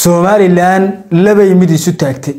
somalilan labay mid isu taagtay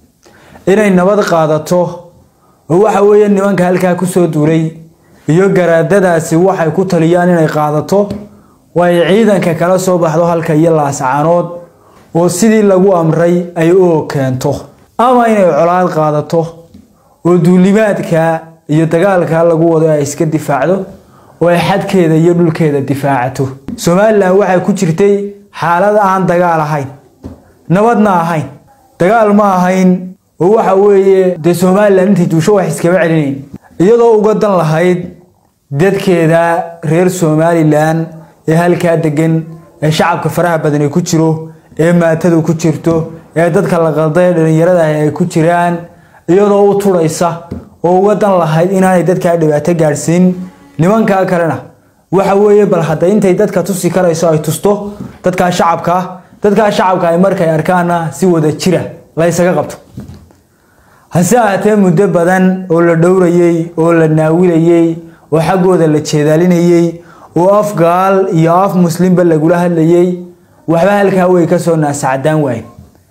inay nabad qaadato oo waxa weeye nimanka halkaa kusoo duulay iyo garaadadaasi waxay ku taliyaan inay qaadato oo ay ciidanka kala soo baxdo halka iyo laascaanood oo sidii lagu amray ay u keento ama inay colaad qaadato oo duulimaadka iyo dagaalka lagu wado ay iska difaacdo oo ay xadkeeda iyo dhulkeeda difaacato somalilan waxay ku jirtay xaalad aan dagaal ahayn nabadna ahayn dagaal ma ahayn oo waxa weeye dee somalilan intay duusho wax iskama celinayn iyadoo uga dan lahayd dadkeeda reer somalilan ee halkaa degan ee shacabka faraha badan ay ku jiro ee maatadu ku jirto ee dadka la qalday dhalinyarada ay ku jiraan iyadoo u turaysa oo uga dan lahayd inaanay dadkaa dhibaato gaadhsiin nimankaa kalena waxa weeye bal hadda intay dadka tusi karayso ay tusto dadkaa shacabka dadkaa shacabka ay markay arkaana si wada jira la ysaga qabto hase ahaatee muddo badan oo la dhowrayey oo la naawilayey oo xaggooda la jeedaalinayey oo af gaal iyo af muslimba lagula hadlayey waxba halkaa way kasoo naasacadaan waayen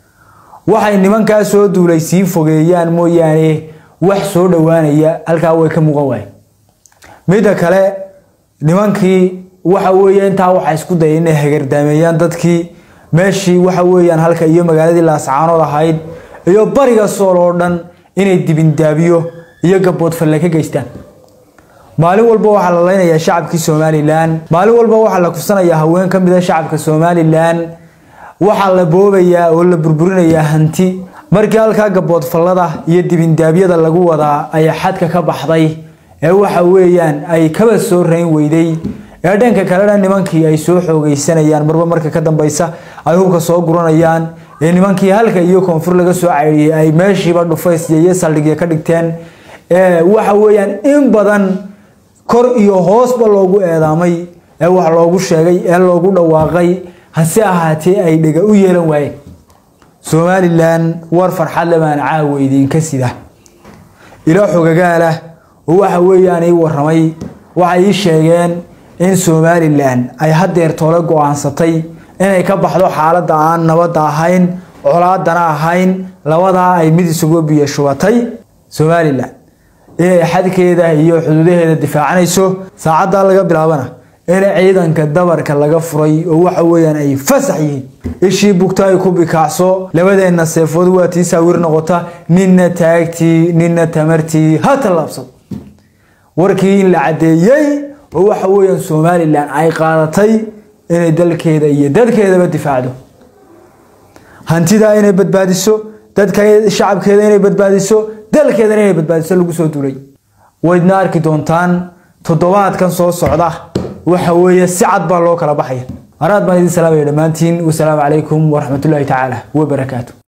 waxay nimankaa soo duulay sii fogeeyaan mooyaane wax soo dhowaanaya halkaa way ka muuqan waayen midda kale nimankii waxa weeye intaa waxay isku dayeen inay hagardaameeyaan dadkii meeshii waxa weeyaan halka iyo magaaladii laascaanood ahayd iyo bariga sool oo dhan inay dibindaabiyo iyo gaboodfalle ka geystaan maalin walba waxaa la leynayaa shacabkii somalilan maalin walba waxaa la kufsanayaa haween ka mida shacabka somalilan waxaa la boobayaa oo la burburinayaa hanti markii halkaa gaboodfallada iyo dibindaabyada lagu wadaa ay xadka ka baxday ee waxa weeyaan ay kaba soo rayn weyday ee dhanka kalena nimankii ay soo xoogeysanayaan marba marka ka dambeysa ay hubka soo guranayaan ee nimankii halka iyo koonfur laga soo caydhiyey ay meeshiiba dhufaysya iyo saldhigya ka dhigteen ee waxa weeyaan in badan kor iyo hoosba loogu eedaamay ee wax loogu sheegay ee loogu dhawaaqay hase ahaatee ay dhega u yeelan waayeen somalilan war farxad le baan caawa idinka sida ilo xogagaalah oo waxa weeyaan ii waramay waxay ii sheegeen in somalilan ay hadeer toole go-aansatay inay ka baxdo xaaladda aan nabadda ahayn colaadana ahayn labadaa ay mid isugu biyo shubatay somalilan inay xadkeeda iyo xuduudaheeda difaacanayso saacaddaa laga bilaabana in ciidanka dabarka laga furay oo waxa weeyaan ay fasax yihiin ishii bugta ay ku bikaacso labadeenna seefood waa tii saawir noqota ninna taagtii ninna tamartii ha tallaabsado warkii in la caddeeyey oo waxa weeyaan somalilan ay qaadatay inay dalkeeda iyo dadkeedaba difaacdo hantidaa inay badbaadiso dadka shacabkeeda inay badbaadiso dalkeedana inay badbaadiso lagu soo duulay waydna arki doontaan toddobaadkan soo socda waxa weeye si cad baa loo kala baxaya araad baan idin salaamaya dhammaantiin wasalaamu calaykum waraxmatullaahi tacaala wabarakaatu